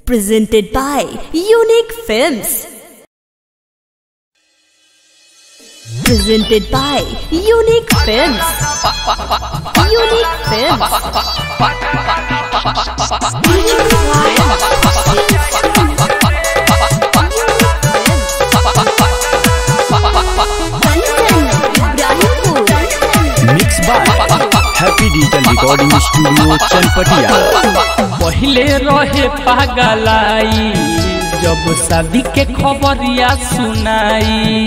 presented by Unique Films. Presented by Unique Films. Unique Films. Mix by happy digital recording studio Chanpatia पहिले रहे पागलाई जब शादी के खबरिया सुनाई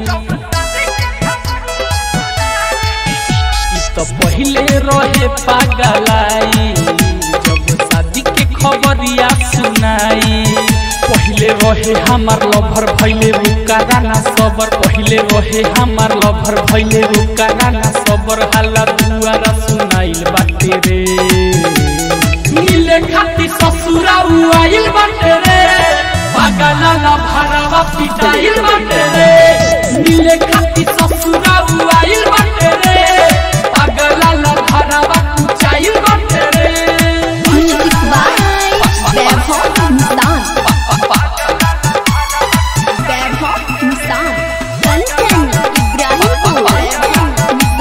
ई तो पहिले रहे पागलाई जब शादी के खबरिया सुनाई पहिले रहे हमार लभर भैले रुकारा ना सबर पहिले रहे हमार लभर भैले रुकारा ना सबर हाला दुआरा सुनाइल बाटे रे मिले खाती ससुरा आइल बाटे रे पागला ला भरावा पिटाइल बाटे रे मिले खाती ससुरा आइल बाटे रे पागला ला भरावा कुचाइल बाटे रे Music by Vaibhav Hindustan. Vaibhav Hindustan. Content Ibrahimpur.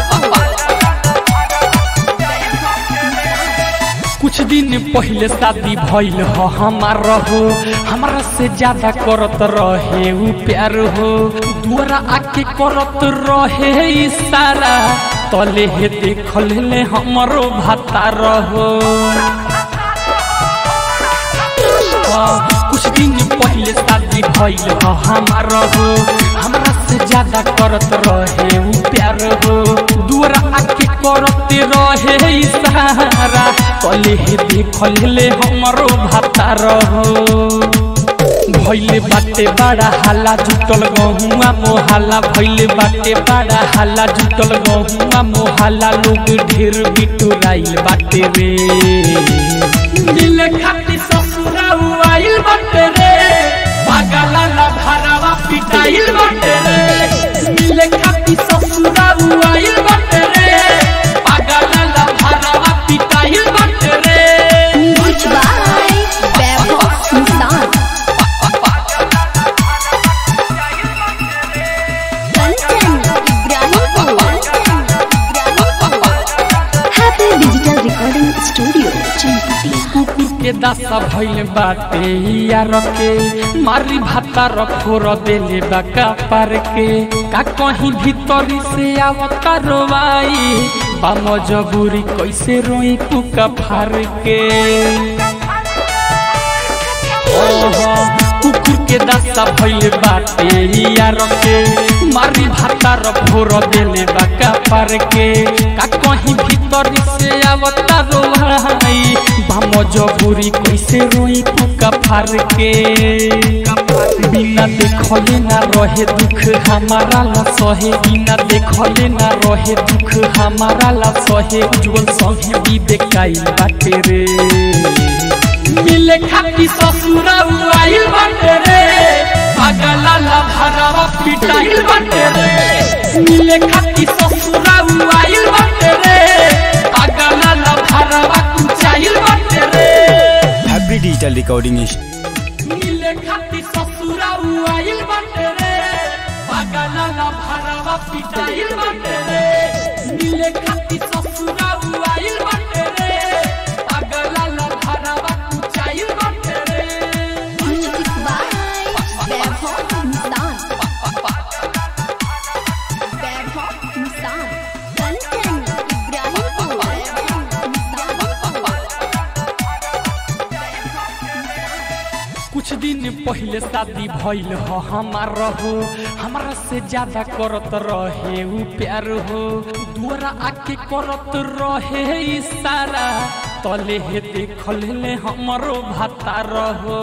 कुछ दिन पहले शादी भइल हो हमार रहो हमारा से ज्यादा करत रहे उ प्यार हो दुआरा आके करत रहे इशारा तले हे देखल ले हमरो भाता रहो हाँ, कुछ दिन पहले शादी भइल हो हमार हो हमरा से ज्यादा करत रहे उ प्यार हो दुआरा आके करते रहे इशारा कले हे देखल ले हमरो भाता रहो भैले बाटे बड़ा हाला जुटल गहुआ मोहाला भैले बाटे बड़ा हाला जुटल गहुआ मोहाला लोग ढेर बिटुराइल बाटे रे मिले खाती ससुरा आइल बाटे रे पागला ला भरावा पिटाइल बाटे रे मिले खाती ससुरा आइल बाटे रे पागला ला भरावा पिटाइल बाटे रे Music by Vaibhav Hindustan. Content Ibrahimpur. Happy Digital Recording Studio. Champatia. कुकुर के दासा भइल बाटे यार के मारी भाता रखोर देले बाका पार के का कहीं भीतरी से आवता रोवाई बा मजबूरी कैसे रोई पुका फार के ओहो, कुकुर के दासा भइल बाटे यार के मारी भाता रखोर देले बाका पार के का कहीं भीतरी से आवता रोवाई बा मजबूरी कैसे रोई पुका फार के बिना देखले ना रहे दुख हमारा ला सहे बिना देखले ना रहे दुख हमारा ला सहे उज्जवल संगे भी बेकाई बाटे रे मिले खाती ससुरा आइल बाटे रे पागला ला भरावा पिटाइल बाटे रे मिले खाती ससुरा आइल बाटे रे पागला ला भरावा कुचाइल बाटे रे हैप्पी डिजिटल रिकॉर्डिंग मिले खाती ससुरा आइल बाटे रे पागला ला भरावा पिटाइल बाटे रे मिले खाती ससुरा आइल बाटे रे पागला ला भरावा कुचाइल बाटे रे Music by Vaibhav Hindustan. Vaibhav Hindustan. Content Ibrahimpur. कुछ दिन पहले शादी भइल हो हमार रहो हमरा से ज्यादा करत रहे उ प्यार हो दुआरा आके करत रहे इशारा तले हे देखल ले हमरो भाता रहो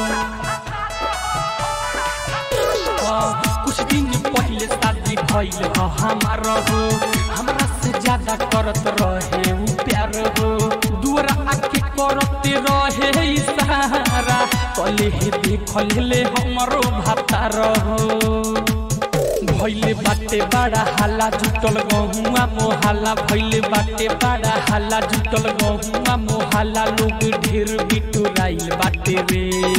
हाँ, कुछ दिन पहले शादी भइल हो हमार हो हमरा से ज्यादा करत रहे उ प्यार हो दुआरा आके करते रहे इशारा कले हे देखल ले हमरो भाता रहो भैले बाटे बड़ा हाला जुटल गहुआ मोहाला भैले बाटे बड़ा हाला जुटल गहुआ मोहाला लोग ढेर बिटुराइल बाटे रे